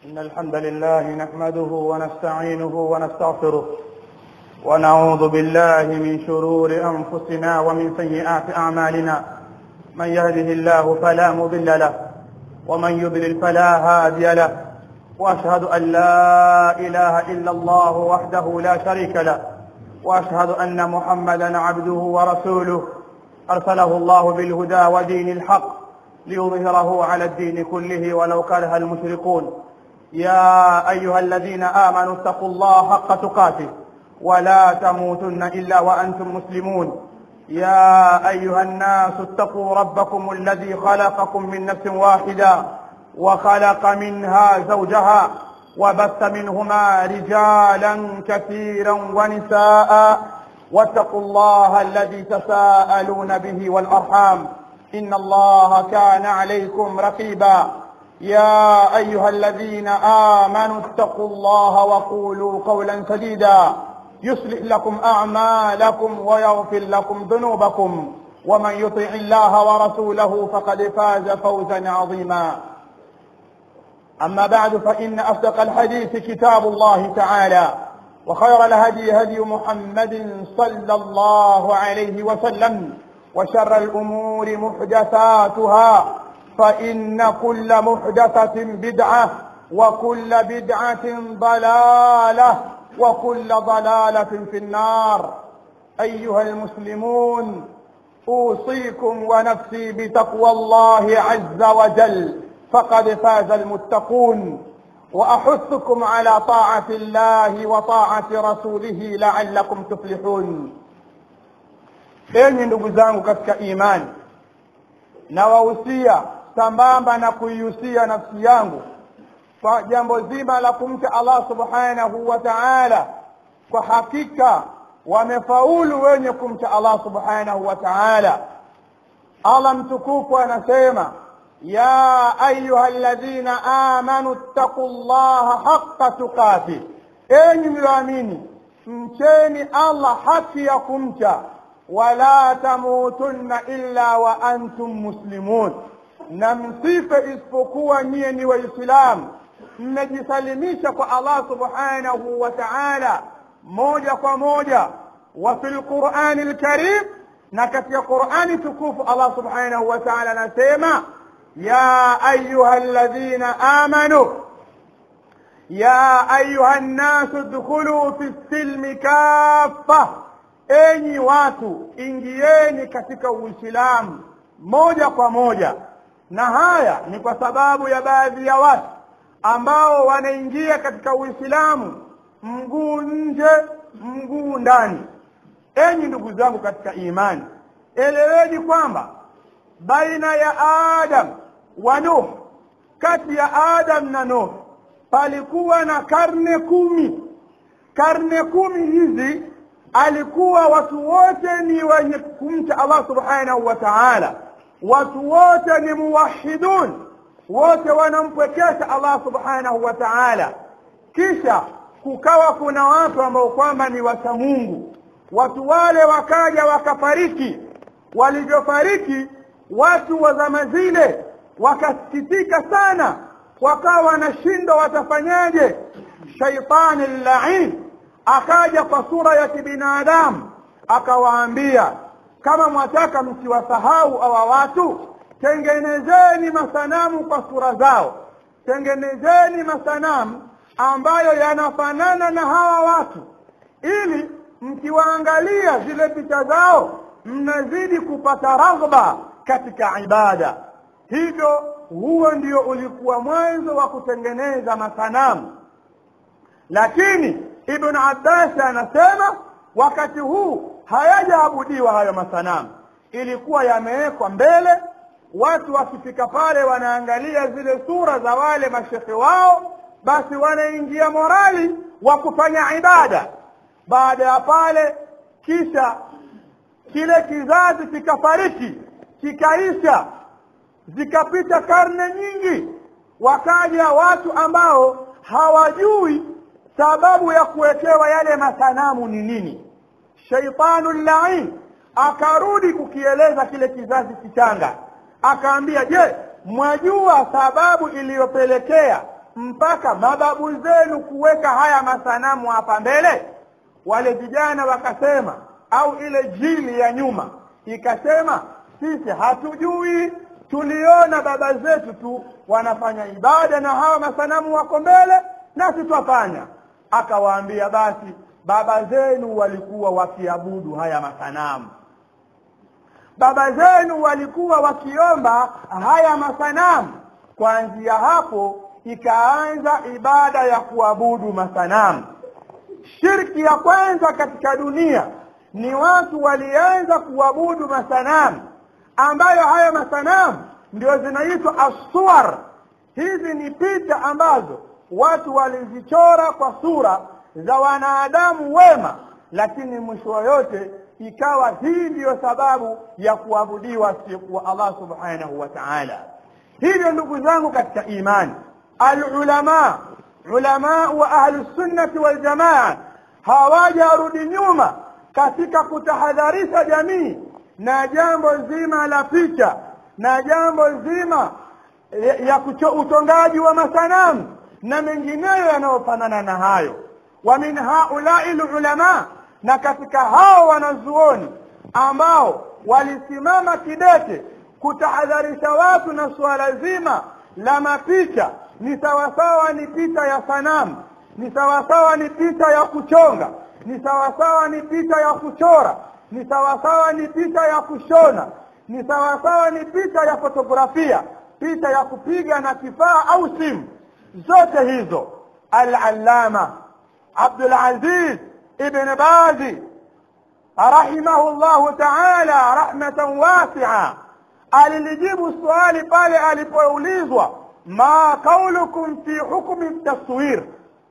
إن الحمد لله نحمده ونستعينه ونستغفره ونعوذ بالله من شرور أنفسنا ومن سيئات أعمالنا من يهده الله فلا مضل له ومن يضلل فلا هادي له وأشهد أن لا إله إلا الله وحده لا شريك له وأشهد أن محمدا عبده ورسوله أرسله الله بالهدى ودين الحق ليظهره على الدين كله ولو كره المشركون يا أيها الذين آمنوا اتقوا الله حق تقاته ولا تموتن إلا وأنتم مسلمون يا أيها الناس اتقوا ربكم الذي خلقكم من نفس واحدة وخلق منها زوجها وبث منهما رجالا كثيرا ونساء واتقوا الله الذي تساءلون به والأرحام إن الله كان عليكم رقيبا يا أيها الذين آمنوا اتقوا الله وقولوا قولا سديدا يصلح لكم أعمالكم ويغفر لكم ذنوبكم ومن يطع الله ورسوله فقد فاز فوزا عظيما أما بعد فإن أصدق الحديث كتاب الله تعالى وخير الهدي هدي محمد صلى الله عليه وسلم وشر الأمور محدثاتها فإن كل محدثة بدعة وكل بدعة ضلالة وكل ضلالة في النار أيها المسلمون أوصيكم ونفسي بتقوى الله عز وجل فقد فاز المتقون وأحثكم على طاعة الله وطاعة رسوله لعلكم تفلحون enyi ndugu zangu katika imani nawahusia sambamba na kuihusia nafsi yangu kwa jambo zima la kumcha allah subhanahu wa taala kwa hakika wamefaulu wenye kumcha allah subhanahu wa taala allah mtukufu anasema ya ayuha ladhina amanu ttaqu llaha haqa tuqati enyi mlioamini mcheni allah haki ya kumcha wala tamutunna illa wa antum muslimun na msife isipokuwa nyiye ni waislamu mmejisalimisha kwa allah subhanahu wa taala moja kwa moja wa fi lqurani lkarim na katika qurani tukufu allah subhanahu wa taala anasema ya ayuha ladhina amanu ya ayuha nnasu dkhuluu fi silmi kafa enyi watu ingieni katika uislamu moja kwa moja na haya ni kwa sababu ya baadhi ya watu ambao wanaingia katika uislamu mguu nje mguu ndani enyi ndugu zangu katika imani eleweni kwamba baina ya adam wa nuh kati ya adam na nuh palikuwa na karne kumi karne kumi hizi alikuwa watu wote ni wenye kumcha allah subhanahu wa taala watu wote ni muwahidun wote wanampwekesha allah subhanahu wa taala kisha kukawa kuna watu ambao kwamba ni wacha mungu watu wale wakaja wakafariki walivyofariki watu wa zama zile wakasikitika sana wakawa wanashindwa watafanyaje shaitani llain akaja kwa sura ya kibinadamu akawaambia kama mwataka msiwasahau hawa watu tengenezeni masanamu kwa sura zao tengenezeni masanamu ambayo yanafanana na hawa watu ili mkiwaangalia zile picha zao mnazidi kupata raghba katika ibada hivyo huo ndio ulikuwa mwanzo wa kutengeneza masanamu lakini ibn abbas anasema wakati huu hayajaabudiwa hayo masanamu ilikuwa yamewekwa mbele watu wakifika pale wanaangalia zile sura za wale mashekhe wao basi wanaingia morali wa kufanya ibada baada ya pale kisha kile kizazi kikafariki kikaisha zikapita karne nyingi wakaja watu ambao hawajui sababu ya kuwekewa yale masanamu ni nini shaitanu llain akarudi kukieleza kile kizazi kichanga akaambia je mwajua sababu iliyopelekea mpaka mababu zenu kuweka haya masanamu hapa mbele wale vijana wakasema au ile jili ya nyuma ikasema sisi hatujui tuliona baba zetu tu wanafanya ibada na hawa masanamu wako mbele nasi twafanya akawaambia basi baba zenu walikuwa wakiabudu haya masanamu baba zenu walikuwa wakiomba haya masanamu kuanzia hapo ikaanza ibada ya kuabudu masanamu shirki ya kwanza katika dunia ni watu walianza kuabudu masanamu ambayo haya masanamu ndio zinaitwa aswar hizi ni picha ambazo watu walizichora kwa sura za wanadamu wema lakini mwisho yote ikawa hii ndiyo sababu ya kuabudiwa siku Allah subhanahu wa ta'ala hivyo ndugu zangu katika imani alulama ulama wa ahli sunnati wal jamaa hawajarudi nyuma katika kutahadharisha jamii na jambo zima la picha na jambo zima ya, ya kucho, utongaji wa masanamu na mengineyo yanayofanana na hayo wa min haulai lulama na katika hao wanazuoni ambao walisimama kidete kutahadharisha watu na suala zima la mapicha ni sawasawa ni picha ya sanamu ni sawasawa ni picha ya kuchonga ni sawasawa ni picha ya kuchora ni sawasawa ni picha ya kushona ni sawasawa ni picha ya fotografia picha ya kupiga na kifaa au simu zote hizo al-allama Abdul Aziz ibn Bazi rahimahullahu ta'ala rahmatan wasi'a alilijibu swali pale alipoulizwa ma kaulukum fi hukmi taswir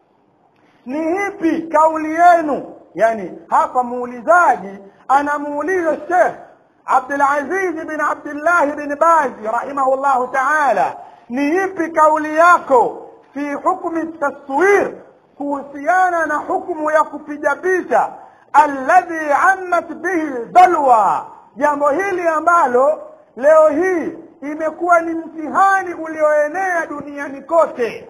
ni hipi kauli yenu yani hapa muulizaji anamuuliza Sheikh Abdul Aziz bin Abdullah bin Baz rahimahullahu ta'ala ni ipi kauli yako fi hukmi taswir kuhusiana na hukumu ya kupiga picha alladhi ammat bihi balwa jambo hili ambalo leo hii imekuwa ni mtihani ulioenea duniani kote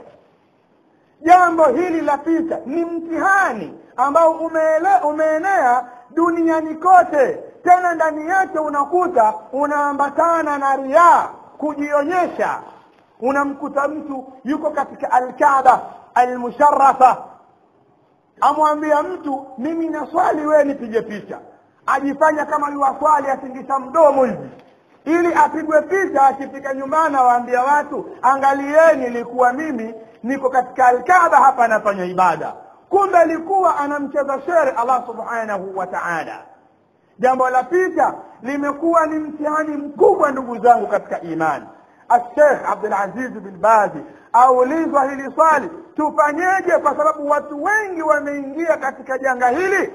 jambo hili la picha ni mtihani ambao umeele, umeenea duniani kote tena ndani yake unakuta unaambatana na riaa kujionyesha unamkuta mtu yuko katika alkaaba almusharafa amwambia mtu mimi naswali wewe nipige picha ajifanya kama yuwaswali atingisha mdomo hivi ili apigwe picha akifika nyumbani awaambia watu angalieni ilikuwa mimi niko katika alkaaba hapa anafanya ibada kumbe alikuwa anamcheza shere allah subhanahu wa taala jambo la picha limekuwa ni mtihani mkubwa ndugu zangu katika imani الشيخ عبد العزيز بن باzi aulizwa hili swali tufanyeje kwa sababu watu wengi wameingia katika janga hili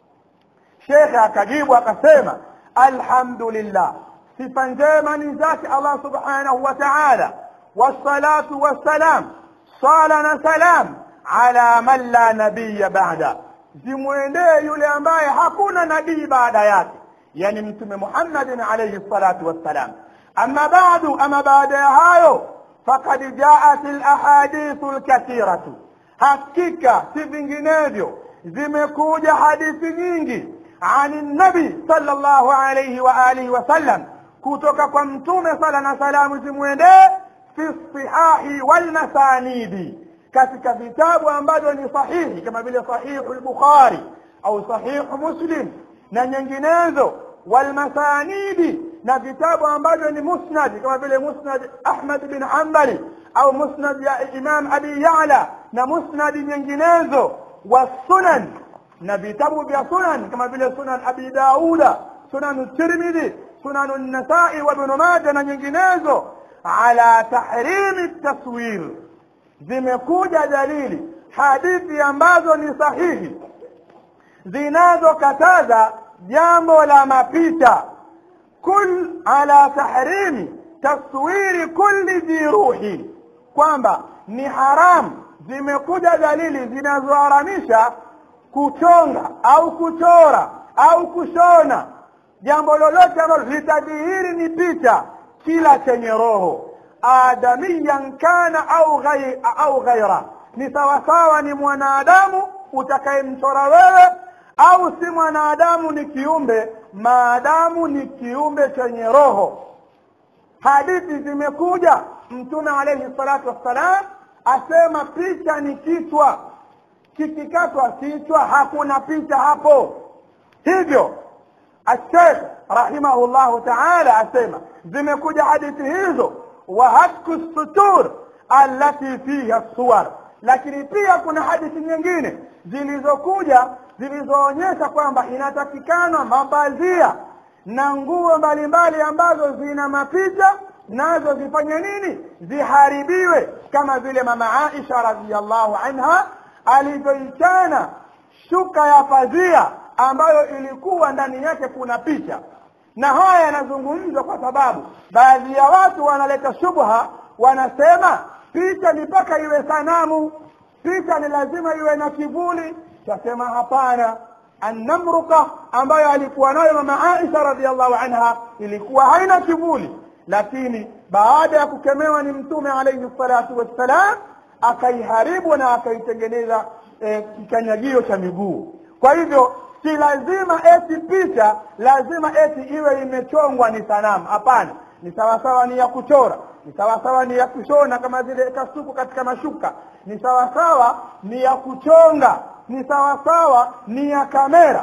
shekhe akajibu akasema alhamdulillah sifa njema ni zake allah subhanahu wa taala wassalatu wassalam sala na salam ala man la nabiya bada zimwendee yule ambaye hakuna nabii baada yake yani mtume muhammadin alaihi salatu wassalam أما بعد أما بعد هايو فقد جاءت الأحاديث الكثيرة hakika si vinginevyo zimekuja hadithi nyingi ani nabi sallallahu alayhi wa alihi wasallam kutoka kwa mtume sala na salamu zimwendee fi sihahi walmasanidi katika vitabu ambavyo ni sahihi kama vile sahihu lbukhari au sahihu muslim na nyinginezo walmasanidi na vitabu ambavyo ni musnad kama vile musnad Ahmad bin Hanbali au musnad ya Imam Abi Ya'la na musnad nyinginezo wa sunan na vitabu vya sunan kama vile sunan Abi Dauda sunan Tirmidhi sunan An-Nasa'i wa Ibn Majah na nyinginezo ala tahrimi taswir zimekuja dalili hadithi ambazo ni sahihi zinazokataza jambo la mapita kul ala tahrimi taswiri kulli dhi ruhi kwamba ni haramu zimekuja dalili zinazoharamisha kuchonga au kuchora au kushona jambo lolote ambalo litadhihiri ni picha kila chenye roho adamiyan kana au ghai, au ghaira ni sawasawa ni mwanadamu utakayemchora wewe au si mwanadamu ni kiumbe maadamu ni kiumbe chenye roho hadithi zimekuja mtume alayhi salatu wassalam asema picha ni kichwa kikikatwa kichwa hakuna picha hapo hivyo الشيخ رحمه الله تعالى asema zimekuja hadithi hizo wa hatku sutur allati fiha suwar lakini pia kuna hadithi nyingine zilizokuja zilizoonyesha kwamba inatakikana mapazia na nguo mbalimbali ambazo zina mapicha nazo zifanye nini ziharibiwe kama vile mama Aisha radhiallahu anha alivyoichana shuka ya pazia ambayo ilikuwa ndani yake kuna picha na haya yanazungumzwa kwa sababu baadhi ya watu wanaleta shubha wanasema picha ni mpaka iwe sanamu picha ni lazima iwe na kivuli tasema hapana annamruka ambayo alikuwa nayo mama Aisha radhiallahu anha ilikuwa haina kivuli lakini baada ya kukemewa ni mtume alayhi salatu wassalam akaiharibu na akaitengeneza e, kikanyagio cha miguu kwa hivyo si lazima eti picha lazima eti iwe imechongwa ni sanamu hapana ni sawasawa ni ya kuchora ni sawasawa ni ya kushona kama zile kasuku katika mashuka ni sawasawa ni ya kuchonga ni sawasawa ni ya kamera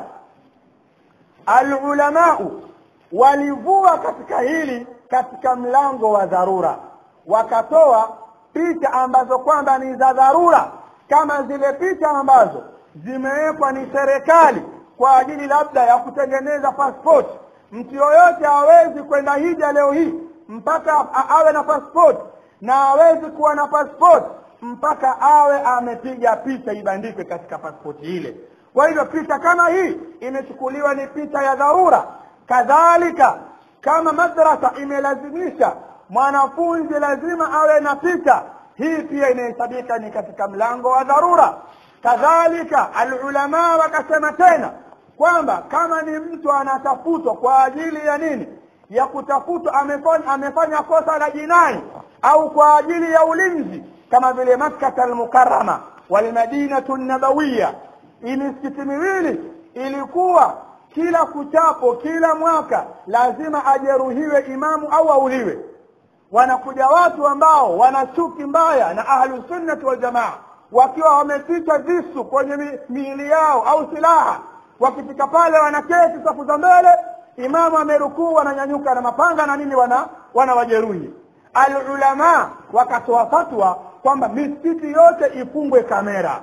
alulamau walivua katika hili katika mlango wa dharura wakatoa picha ambazo kwamba ni za dharura kama zile picha ambazo zimewekwa ni serikali kwa ajili labda ya kutengeneza passport mtu yoyote hawezi kwenda hija leo hii mpaka awe na passport na hawezi kuwa na passport mpaka awe amepiga picha ibandikwe katika passport ile kwa hivyo picha kama hii imechukuliwa ni picha ya dharura kadhalika kama madrasa imelazimisha mwanafunzi lazima awe na picha hii pia inahesabika ni katika mlango wa dharura kadhalika alulamaa wakasema tena kwamba kama ni mtu anatafutwa kwa ajili ya nini ya kutafutwa amefanya, amefanya kosa la jinai au kwa ajili ya ulinzi kama vile makkata almukarama walmadinatu nabawiya hii misikiti miwili ilikuwa kila kuchapo kila mwaka lazima ajeruhiwe imamu au auliwe wanakuja watu ambao wana chuki mbaya na ahlusunnati waljamaa wakiwa wameficha visu kwenye miili yao au silaha wakifika pale wanaketi safu za mbele imamu amerukuu wananyanyuka na mapanga na nini wana wanawajeruhi alulama wakatoa fatwa kwamba misikiti yote ifungwe kamera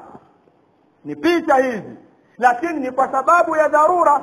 ni picha hizi lakini ni kwa sababu ya dharura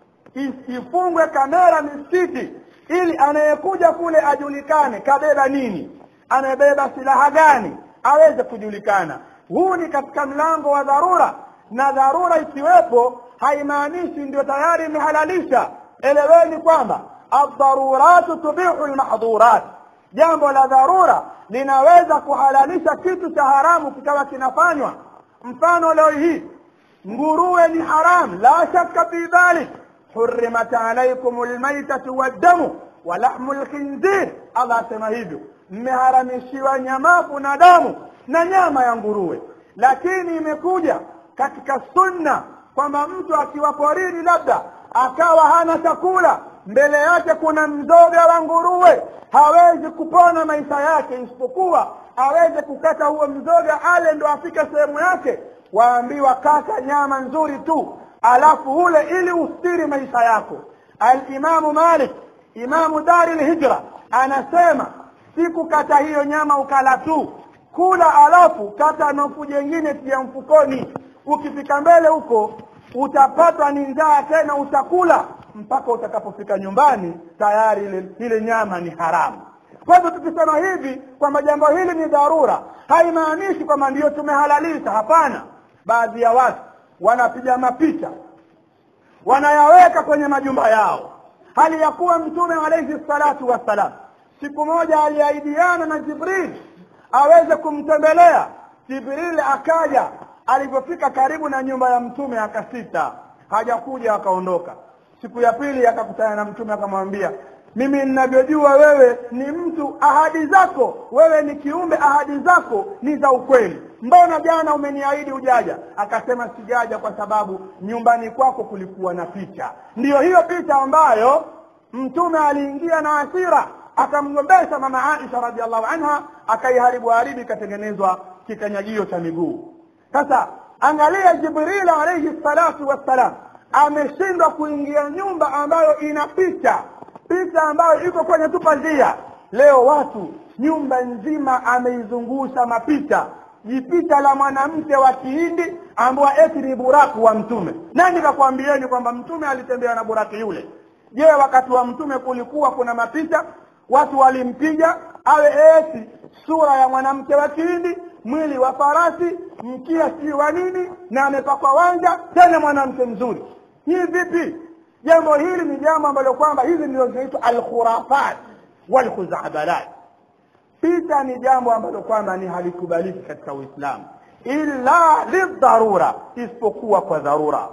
ifungwe kamera misikiti ili anayekuja kule ajulikane kabeba nini amebeba silaha gani aweze kujulikana huu ni katika mlango wa dharura na dharura ikiwepo haimaanishi ndio tayari imehalalisha eleweni kwamba adharuratu tubihu lmahdhurat jambo la dharura linaweza kuhalalisha kitu cha haramu kikawa kinafanywa mfano leo hii nguruwe ni haram la shakka fi dhalik hurimat alaikum lmaitatu waddamu walahmu lkhinzir allah asema hivyo mmeharamishiwa nyamafu na damu na nyama ya nguruwe lakini imekuja katika sunna kwamba mtu akiwa porini labda akawa hana chakula mbele yake kuna mzoga wa nguruwe hawezi kupona maisha yake isipokuwa aweze kukata huo mzoga ale ndo afike sehemu yake waambiwa kata nyama nzuri tu alafu ule ili ustiri maisha yako alimamu malik imamu dari lhijra anasema sikukata hiyo nyama ukala tu kula alafu kata nofu jengine tia mfukoni ukifika mbele huko utapatwa ni njaa tena utakula mpaka utakapofika nyumbani tayari ile, ile nyama ni haramu kwa hivyo tukisema hivi kwamba jambo hili ni dharura haimaanishi kwamba ndiyo tumehalalisha hapana baadhi ya watu wanapiga mapicha wanayaweka kwenye majumba yao hali ya kuwa mtume alaihi salatu wassalam siku moja aliahidiana na jibril aweze kumtembelea jibril akaja alivyofika karibu na nyumba ya mtume akasita hajakuja akaondoka siku ya pili akakutana na mtume akamwambia mimi ninavyojua wewe ni mtu ahadi zako wewe ni kiumbe ahadi zako ni za ukweli mbona jana umeniahidi ujaja akasema sijaja kwa sababu nyumbani kwako kulikuwa na picha ndiyo hiyo picha ambayo mtume aliingia na asira akamgombesha mama aisha radiallahu anha akaiharibu haribu ikatengenezwa kikanyagio cha miguu sasa angalia jibril alaihi salatu wassalam ameshindwa kuingia nyumba ambayo ina picha picha ambayo iko kwenye tu pazia leo watu nyumba nzima ameizungusha mapicha jipicha la mwanamke wa kihindi ambao eti ni buraku wa mtume nani kakwambieni kwamba mtume alitembea na buraki yule je wakati wa mtume kulikuwa kuna mapicha watu walimpiga awe eti sura ya mwanamke wa kihindi mwili wa farasi mkia si wa nini na amepakwa wanja tena mwanamke mzuri hii vipi jambo hili ni jambo ambalo kwamba hizi ndio zinaitwa alkhurafat walkhuzabalat picha ni jambo ambalo kwamba ni halikubaliki katika uislamu illa lidharura isipokuwa kwa dharura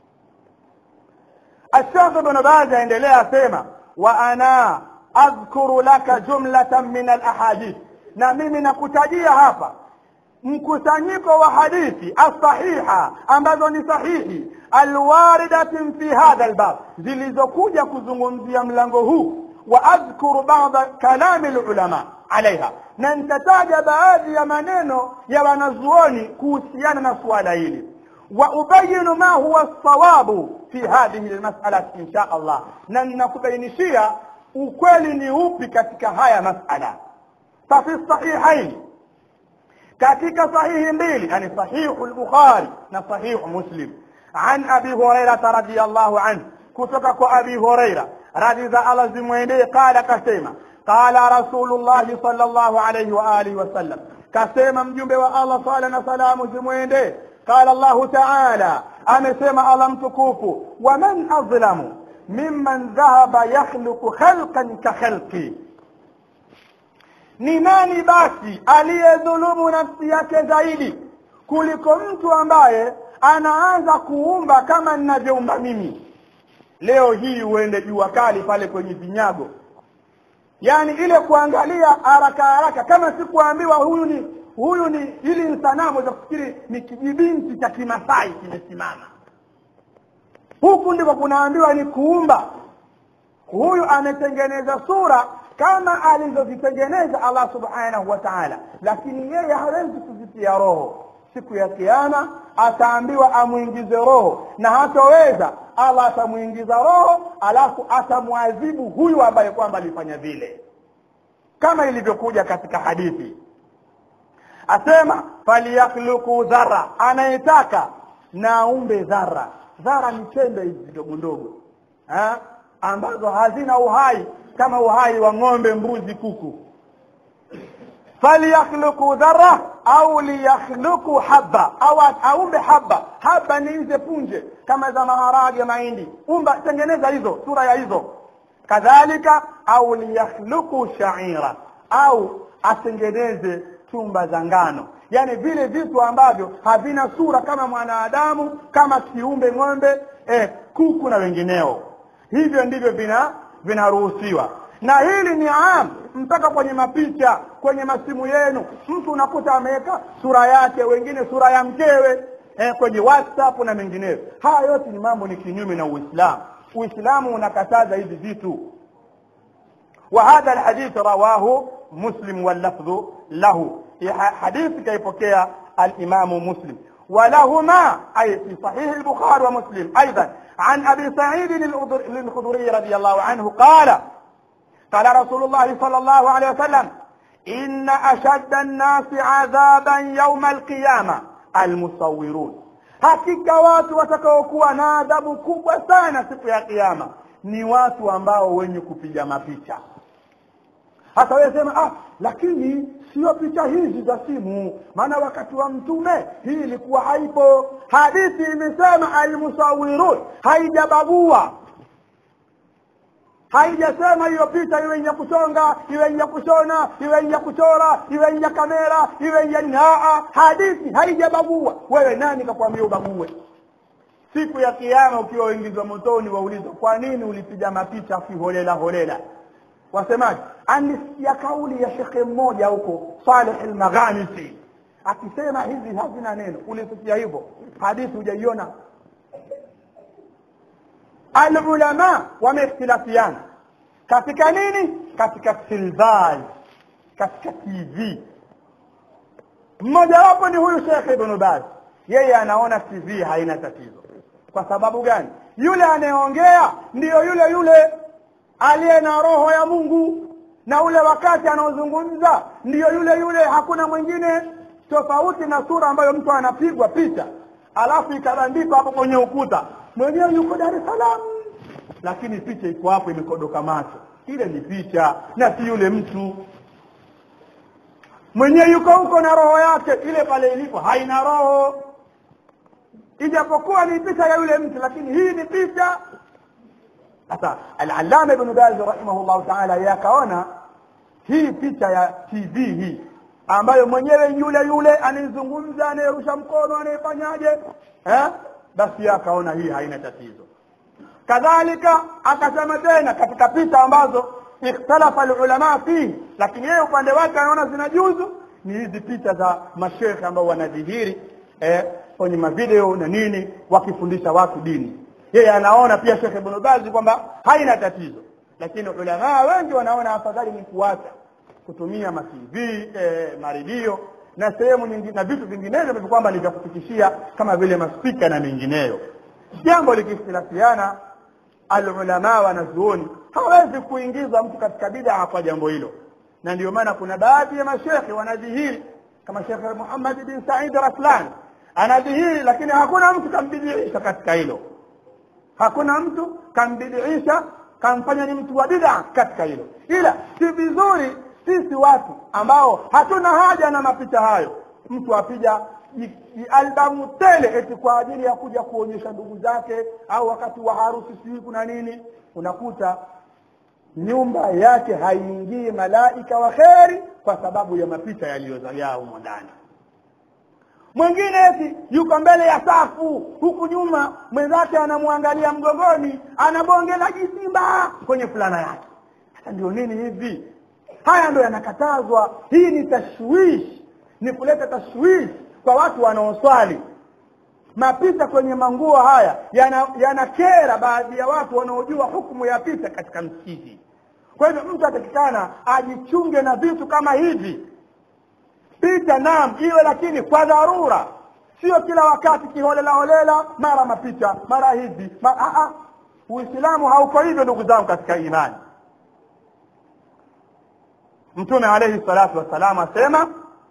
الشيخ ابن باز aendelea asema wa ana adhkuru laka jumlatan min alahadith na mimi nakutajia hapa mkusanyiko wa hadithi asahiha ambazo ni sahihi alwaridatin fi hadha albab zilizokuja kuzungumzia mlango huu wa adhkuru bada kalami lulama alaiha na nitataja baadhi ya maneno ya wanazuoni kuhusiana na suala hili wa ubayinu ma huwa sawabu fi hadhihi lmasalati insha allah na ninakubainishia ukweli ni upi katika haya masala fafi sahihaini katika sahihi mbili yani sahihu lbukhari na sahihu muslim an abi hurairata radiallahu anhu kutoka kwa abi huraira radhi za allah zimwendee qala kasema qala rasulullahi sal llahu alaihi waalihi wasallam kasema mjumbe wa allah sala na salamu zimwendee qala llahu taala amesema allah mtukufu waman adlamu mimman dhahaba yakhluqu khalqan ka khalqi ni nani basi aliyedhulumu nafsi yake zaidi kuliko mtu ambaye anaanza kuumba kama ninavyoumba mimi leo hii uende jua kali pale kwenye vinyago yaani ile kuangalia haraka haraka kama sikuambiwa huyu ni huyu ni ili ni sanamu za kufikiri ni kijibinti cha kimasai kimesimama huku ndiko kunaambiwa ni kuumba huyu ametengeneza sura kama alizozitengeneza allah subhanahu wa taala lakini yeye hawezi kuzitia roho siku ya kiama ataambiwa amwingize roho na hatoweza allah atamwingiza roho alafu atamwadhibu huyu ambaye kwamba alifanya vile kama ilivyokuja katika hadithi asema falyakhluqu dhara anayetaka na aumbe dhara dhara ni chembe hizi ndogo ndogo ambazo hazina uhai kama uhai wa ng'ombe mbuzi kuku falyakhluqu dhara au liyakhluqu haba au aumbe haba haba ni hizi punje kama za maharage mahindi umba tengeneza hizo sura ya hizo kadhalika au liyakhluqu shaira au atengeneze chumba za ngano yaani vile vitu ambavyo havina sura kama mwanadamu kama kiumbe ng'ombe eh, kuku na wengineo hivyo ndivyo vina vinaruhusiwa na hili ni am mpaka kwenye mapicha kwenye masimu yenu mtu unakuta ameweka sura yake wengine sura ya mkewe eh, kwenye whatsapp na mengineyo haya yote ni mambo ni kinyume na uislamu uislamu unakataza hivi vitu وهذا الحديث رواه مسلم واللفظ له حديث كيفكيا الإمام مسلم ولهما أي في صحيح البخاري ومسلم أيضا عن أبي سعيد الخضري رضي الله عنه قال قال رسول الله صلى الله عليه وسلم إن أشد الناس عذابا يوم القيامة المصورون hakika watu watakaokuwa na adhabu kubwa sana siku ya kiyama ni watu ambao wenye kupiga mapicha hata wewe sema ah lakini sio picha hizi za simu maana wakati wa mtume hii ilikuwa haipo hadithi imesema almusawirun haijabagua haijasema hiyo picha iwe ya kuchonga iwe ya kushona iwe ya kuchora iwe ya kamera iwe ya naa hadithi haijabagua wewe nani kakwambia ubague siku ya kiama ukiwa uingizwa motoni waulizwa kwa nini ulipiga mapicha kiholela holela wasemaje anisikia kauli ya shekhe mmoja huko saleh almaghamisi akisema hizi hazina neno ulisikia hivyo hadithi hujaiona alulama wameikhtilafiana katika nini katika silvaj katika tv mmojawapo ni huyu shekhe ibnu baz yeye anaona tv haina tatizo kwa sababu gani yule anayeongea ndiyo yule yule aliye na roho ya mungu na ule wakati anaozungumza ndiyo yule yule hakuna mwingine tofauti na sura ambayo mtu anapigwa picha alafu ikabandikwa hapo kwenye ukuta mwenyewe yuko dar es salaam lakini picha iko hapo imekodoka macho ile ni picha na si yule mtu mwenyewe yuko huko na roho yake ile pale ilipo haina roho ijapokuwa ni picha ya yule mtu lakini hii ni picha sasa alalama ibnu baz rahimahullahu taala yakaona hii picha ya tv hii ambayo mwenyewe yule yule anayezungumza anayerusha mkono anayefanyaje eh? basi akaona hii haina tatizo kadhalika akasema tena katika picha ambazo ikhtalafa alulama fihi lakini yeye upande wake anaona zinajuzu ni hizi picha za mashekhe ambao wanadhihiri eh, kwenye mavideo na nini wakifundisha watu dini yeye anaona pia shekhe ibn bazi kwamba haina tatizo lakini ulamaa wengi wanaona afadhali ni kuacha kutumia matv eh, maredio na sehemu nyingine na vitu vinginevyo vivyo kwamba ni vya kufikishia kama vile maspika na mengineyo jambo likikhtilafiana alulamaa wanazuoni hawezi kuingiza mtu katika bidaa kwa jambo hilo na ndio maana kuna baadhi ya mashekhe wanadhihiri kama shekhe muhammad bin said raslan anadhihiri lakini hakuna mtu kambidiisha katika hilo hakuna mtu kambidiisha kamfanya ni mtu wa bidaa katika hilo ila si vizuri sisi watu ambao hatuna haja na mapicha hayo mtu apija albamu tele eti kwa ajili ya kuja kuonyesha ndugu zake au wakati wa harusi sijui kuna nini unakuta nyumba yake haiingii malaika wa kheri kwa sababu ya mapicha yaliyozagaa humo ndani mwingine eti yuko mbele ya safu huku nyuma mwenzake anamwangalia mgongoni anabongela jisimba kwenye fulana yake hata ndio nini hivi haya ndo yanakatazwa hii ni tashwish ni kuleta tashwish kwa watu wanaoswali mapicha kwenye manguo haya yanakera yana baadhi ya watu wanaojua hukumu ya picha katika msikiti kwa hivyo mtu atakikana ajichunge na vitu kama hivi picha naam iwe lakini kwa dharura sio kila wakati kiholela holela mara mapicha mara hivi mara, uislamu hauko hivyo ndugu zangu katika imani mtume alaihi salatu wassalam asema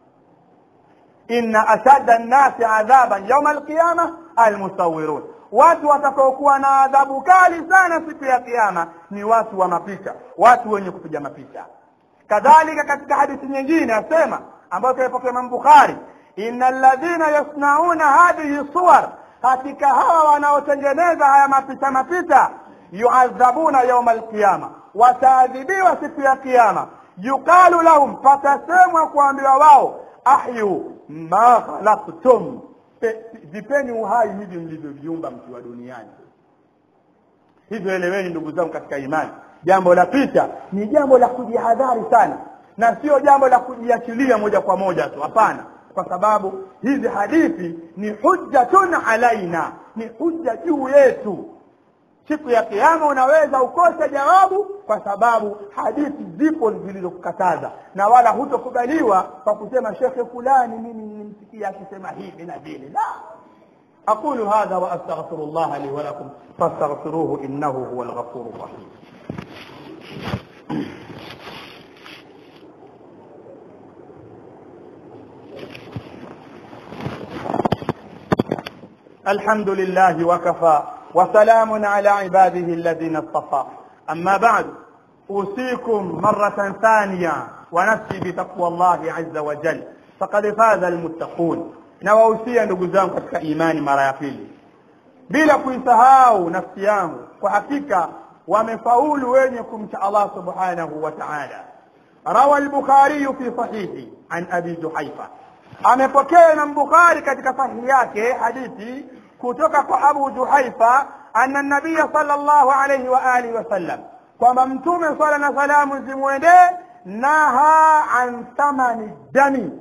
inna ashadda nnasi adhaban yauma alqiyama almusawirun watu watakaokuwa na adhabu kali sana siku ya kiyama ni watu wa mapicha watu wenye kupiga mapicha kadhalika katika hadithi nyingine asema ambayo kaipokea Imam Bukhari inna alladhina yasnauna hadhihi suwar hakika hawa wanaotengeneza haya mapicha mapicha yuadhabuna yauma alqiyama wataadhibiwa siku ya kiyama yuqalu lahum patasemwa kuambiwa wao ahyu ma khalaqtum vipeni uhai hivi mlivyoviumba mkiwa duniani hivyo eleweni ndugu zangu katika imani jambo la picha ni jambo la kujihadhari sana na sio jambo la kujiachilia moja kwa moja tu hapana kwa sababu hizi hadithi ni hujjatun alaina ni hujja juu yetu siku ya kiama unaweza ukose jawabu kwa sababu hadithi zipo zilizokukataza na wala hutokubaliwa kwa kusema shekhe fulani mimi nilimsikia akisema hivi na vile la aqulu hadha wa astaghfiru llaha li wa lakum fastaghfiruhu innahu huwa alghafuru rahim الحمد لله وكفى وسلام على عباده الذين اصطفى أما بعد أوصيكم مرة ثانية ونفسي بتقوى الله عز وجل فقد فاز المتقون نواوsia ndugu zangu katika imani mara ya pili bila kuisahau nafsi yangu kwa hakika wamefaulu wenye kumcha Allah subhanahu wa ta'ala rawa al-bukhari fi sahihi an abi juhaifa amepokea Imam Bukhari katika sahihi yake hadithi kutoka kwa Abu Juhaifa anna nabiya sallallahu alayhi wa alihi wasallam kwamba mtume swala na salamu zimwendee naha an thamani dami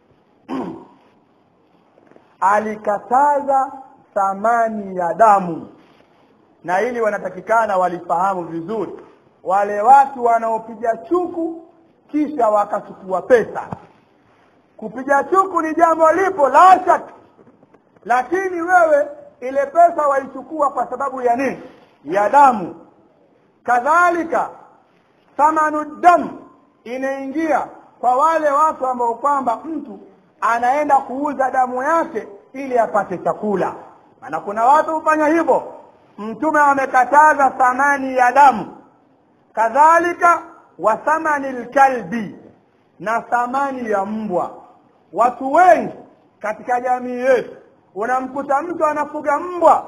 alikataza thamani ya damu na hili wanatakikana walifahamu vizuri wale watu wanaopiga chuku kisha wakachukua pesa kupiga chuku ni jambo lipo la shaka lakini wewe ile pesa waichukua kwa sababu ya nini ya damu kadhalika thamanu damu inaingia kwa wale watu ambao kwamba mtu anaenda kuuza damu yake ili apate chakula maana kuna watu hufanya hivyo mtume amekataza thamani ya damu kadhalika wa thamani lkalbi na thamani ya mbwa watu wengi katika jamii yetu unamkuta mtu anafuga mbwa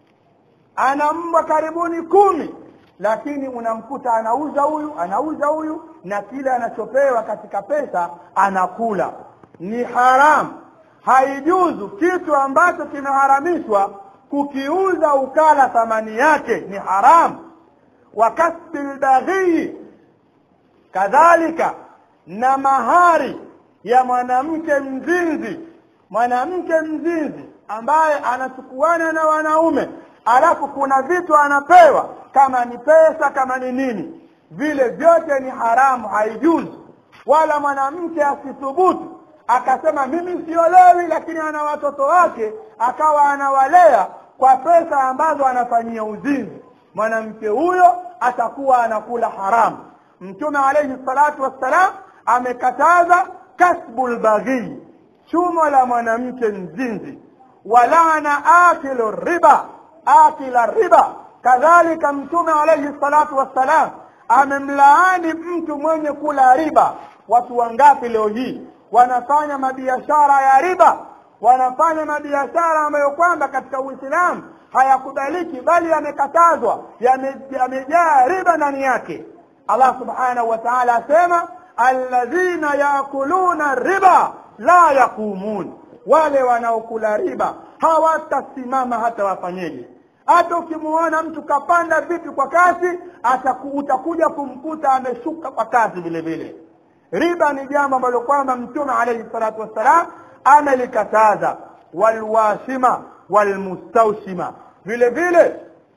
ana mbwa karibuni kumi lakini unamkuta anauza huyu anauza huyu na kile anachopewa katika pesa anakula ni haramu haijuzu kitu ambacho kimeharamishwa kukiuza ukala thamani yake ni haramu wa kasbi lbaghii kadhalika na mahari ya mwanamke mzinzi mwanamke mzinzi ambaye anachukuana na wanaume alafu kuna vitu anapewa kama ni pesa kama ni nini vile vyote ni haramu haijuzi wala mwanamke asithubutu akasema mimi siolewi lakini ana watoto wake akawa anawalea kwa pesa ambazo anafanyia uzinzi mwanamke huyo atakuwa anakula haramu mtume alayhi salatu wassalam amekataza kasbu lbaghii chumo la mwanamke mzinzi walana akilu riba akila riba kadhalika mtume alayhi salatu wassalam amemlaani mtu mwenye kula riba watu wangapi leo hii wanafanya mabiashara ya riba wanafanya mabiashara ambayo kwamba katika uislamu hayakubaliki bali yamekatazwa yamejaa riba ndani yake allah subhanahu wa taala asema alladhina yakuluna riba la yaqumun wale wanaokula riba hawatasimama hata wafanyeje hata ukimuona mtu kapanda vipi kwa kasi ataku, utakuja kumkuta ameshuka kwa kasi vile vile riba ni jambo ambalo kwamba mtume alayhi salatu wassalam amelikataza walwashima walmustaushima vile vile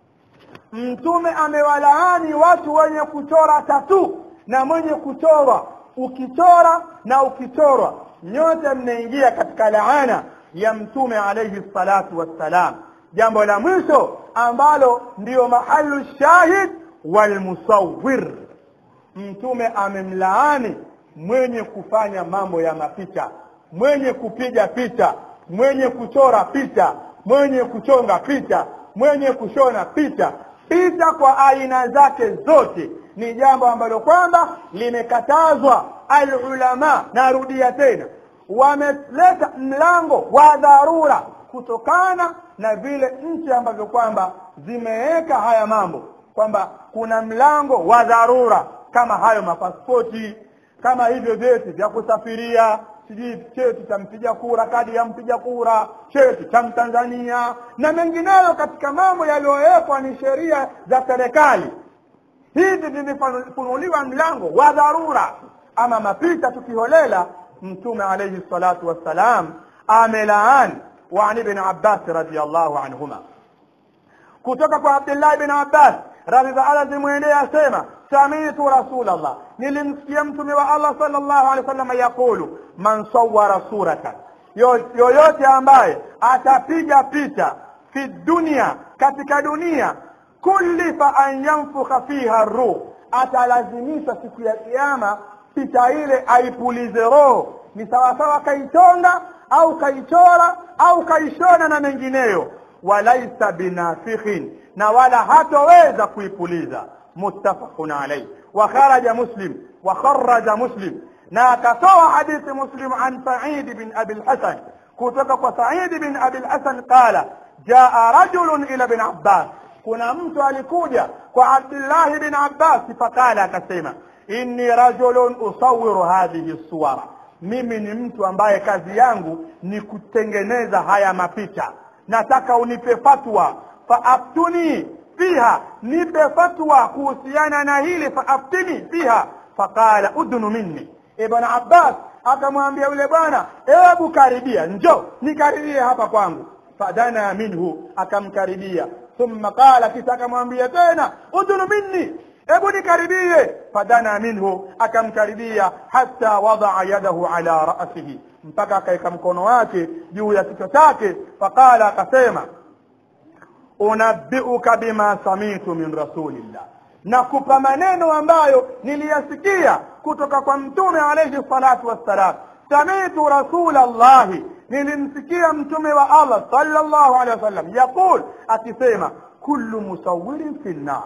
mtume amewalaani watu wenye kuchora tatu na mwenye kuchorwa ukichora na ukichorwa nyote mnaingia katika laana ya mtume alayhi salatu wassalam jambo la mwisho ambalo ndiyo mahalu shahid walmusawir mtume amemlaani mwenye kufanya mambo ya mapicha mwenye kupiga picha mwenye kuchora picha mwenye kuchonga picha mwenye kushona picha picha kwa aina zake zote ni jambo ambalo kwamba limekatazwa alulama narudia tena wameleta mlango wa dharura kutokana na vile nchi ambavyo kwamba zimeweka haya mambo kwamba kuna mlango wa dharura kama hayo mapaspoti kama hivyo vyeti vya kusafiria sijui cheti cha mpiga kura kadi ya mpiga kura cheti cha mtanzania na mengineyo katika mambo yaliyowekwa ni sheria za serikali hivi vimefunuliwa mlango wa dharura ama mapita tukiholela mtume alayhi salatu wassalam amelaani وعن ابن عباس رضي الله عنهما kutoka kwa Abdullah ibn Abbas radhi za Allah zimwendee asema samitu rasulallah nilimsikia mtume wa Allah sallallahu alaihi wasallam yaqulu man sawwara suratan yoyote ambaye atapiga picha fi dunia katika dunia kullifa an yanfukha fiha ruh atalazimishwa siku ya kiyama picha ile aipulize roho ni sawasawa kaichonga au kaichora au kaishona na mengineyo walaisa binafikhin na wala hatoweza kuipuliza muttafaqun alayhi wa kharaja muslim wa kharaja muslim na akatoa hadithi muslim an sa'id bin abi al-hasan kutoka kwa sa'id bin abi al-hasan qala jaa rajulun ila ibn abbas kuna mtu alikuja kwa abdullah bin abbas faqala akasema inni rajulun usawwiru hadhihi suwara mimi ni mtu ambaye kazi yangu ni kutengeneza haya mapicha nataka unipe fatwa faaftuni fiha nipe fatwa kuhusiana na hili faaftini fiha faqala udunu minni ibn abbas akamwambia yule bwana hebu karibia njo nikaribie hapa kwangu fadana minhu akamkaribia thumma qala kisha akamwambia tena udunu minni hebu nikaribie fadana minhu akamkaribia hata wadaa yadahu ala rasihi mpaka akaweka mkono wake juu ya kichwa chake faqala akasema unabbiuka bima samitu min rasulillah nakupa maneno ambayo niliyasikia kutoka kwa mtume alayhi salatu wassalam samitu rasula llahi nilimsikia mtume wa allah sallallahu alaihi wasallam yaqul akisema kullu musawirin fi nnar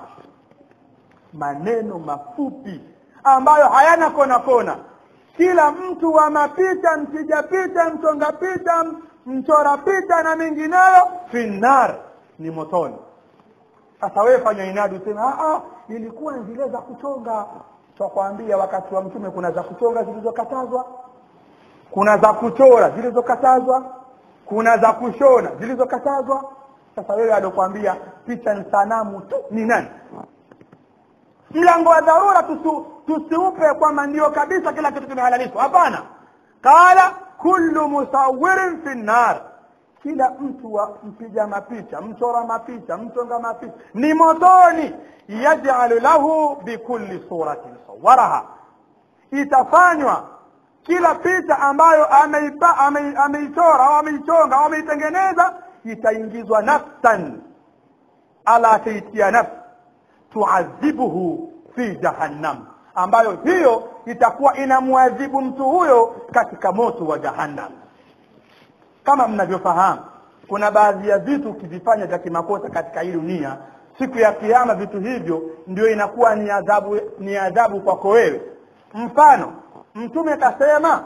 maneno mafupi ambayo hayana kona kona kila mtu wa mapicha mpiga picha mchonga picha mchora picha na mengineyo fi nnar ni motoni sasa wewe fanya inadi useme ah ilikuwa ni zile za kuchonga twakwambia wakati wa mtume kuna za kuchonga zilizokatazwa kuna za kuchora zilizokatazwa kuna za kushona zilizokatazwa sasa wewe alokwambia picha ni sanamu tu ni nani mlango wa dharura tusi, tusiupe kwamba ndio kabisa kila kitu kimehalalishwa hapana qala kullu musawirin fi nnar kila mtu wa mpiga mapicha mchora mapicha mchonga mapicha ni motoni yajalu lahu bikulli suratin sawaraha itafanywa kila picha ambayo ameipa ame, ameichora au ameichonga au ameitengeneza itaingizwa nafsan ala taitia nafsi tuadhibuhu fi jahannam ambayo hiyo itakuwa inamwadhibu mtu huyo katika moto wa jahannam kama mnavyofahamu kuna baadhi ya vitu ukivifanya vya kimakosa katika hii dunia siku ya kiama vitu hivyo ndio inakuwa ni adhabu ni adhabu kwako wewe mfano mtume kasema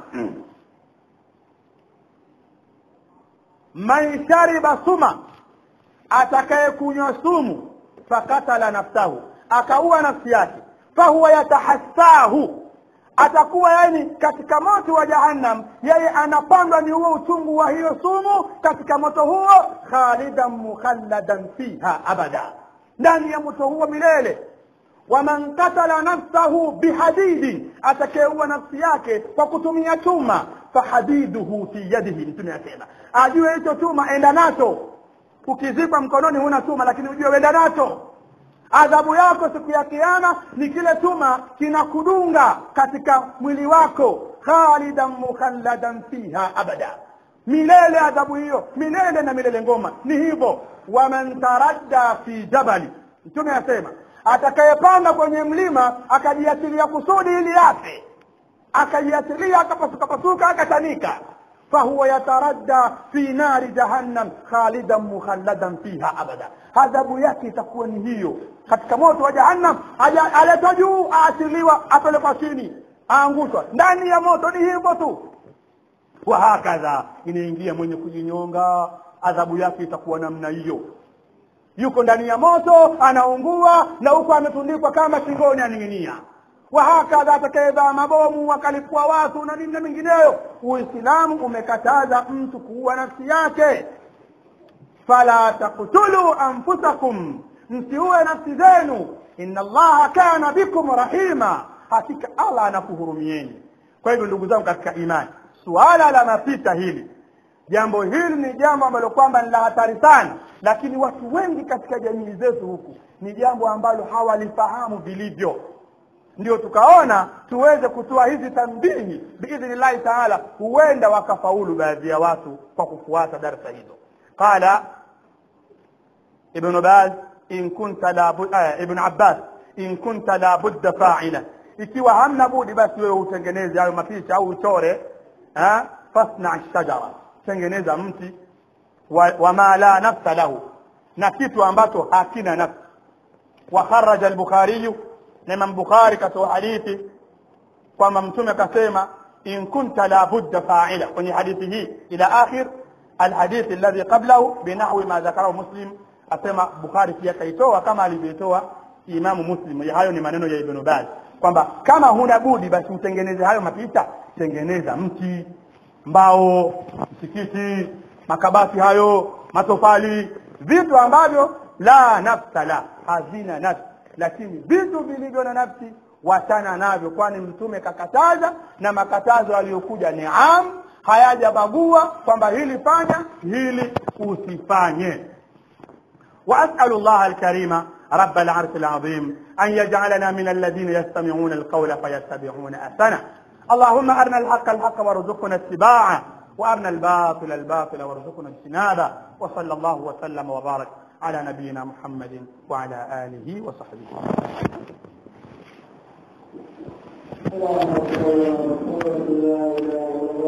man shariba suma atakayekunywa sumu fakatala nafsahu akaua nafsi yake fahuwa yatahassahu atakuwa yani katika moto wa jahannam yeye anapandwa ni huo uchungu wa hiyo sumu katika moto huo khalidan mukhalladan fiha abada ndani ya moto huo milele waman katala nafsahu bihadidi atakayeua nafsi yake kwa kutumia chuma fahadiduhu fi yadihi mtume asema ajue hicho chuma enda nacho ukizikwa mkononi huna chuma lakini ujue wenda nacho adhabu yako siku ya kiama ni kile chuma kinakudunga katika mwili wako khalidan mukhalladan fiha abada milele adhabu hiyo milele na milele ngoma ni hivyo waman taradda fi jabali mtume asema atakayepanda kwenye mlima akajiasilia kusudi ili afe akajiasilia akapasukapasuka akatanika fahuwa yataradda fi nari jahannam khalidan mukhalladan fiha abada adhabu yake itakuwa ni hiyo katika moto wa jahannam aletwa juu aasiliwa apelekwa chini aangushwa ndani ya moto ni hivyo tu wahakadha inaingia mwenye kujinyonga adhabu yake itakuwa namna hiyo yuko ndani ya moto anaungua na huko ametundikwa kama shingoni aning'inia wahakadha atakayevaa mabomu akalipua watu na nini na mengineyo uislamu umekataza mtu kuua nafsi yake fala taktulu anfusakum msiue nafsi zenu inna allaha kana bikum rahima hakika allah anakuhurumieni kwa hivyo ndugu zangu katika imani suala la mapita hili jambo hili ni jambo ambalo kwamba ni la hatari sana lakini watu wengi katika jamii zetu huku ni jambo ambalo hawalifahamu vilivyo ndio tukaona tuweze kutoa hizi tambihi biidhnillahi taala huenda wakafaulu baadhi ya watu kwa kufuata darsa hizo qala ibnu baz in kunta la ibn abbas in kunta la budda fa'ila ikiwa hamna budi basi wewe utengeneze hayo mapicha au uchore fasna shajara tengeneza mti wa, wa ma la nafsa lahu na kitu ambacho hakina nafsi wa kharaja al-bukhari na imam bukhari katoa hadithi kwamba mtume akasema in kunta la budda fa'ila kwenye hadithi hii ila akhir الحديث الذي قبله بنحو ما ذكره مسلم asema bukhari pia kaitoa kama alivyotoa imamu muslim hayo ni maneno ya ibn baz kwamba kama huna budi basi utengeneze hayo mapicha tengeneza mti mbao msikiti makabati hayo matofali vitu ambavyo la nafsa la hazina nafsi lakini vitu vilivyo na nafsi wachana navyo kwani mtume kakataza na makatazo aliyokuja ni am hayajabagua kwamba hili fanya hili usifanye وأسأل الله الكريم رب العرش العظيم أن يجعلنا من الذين يستمعون القول فيتبعون أحسنه اللهم أرنا الحق الحق وارزقنا اتباعه وأرنا الباطل الباطل وارزقنا اجتنابه وصلى الله وسلم وبارك على نبينا محمد وعلى آله وصحبه اللهم صل على محمد لا اله الا الله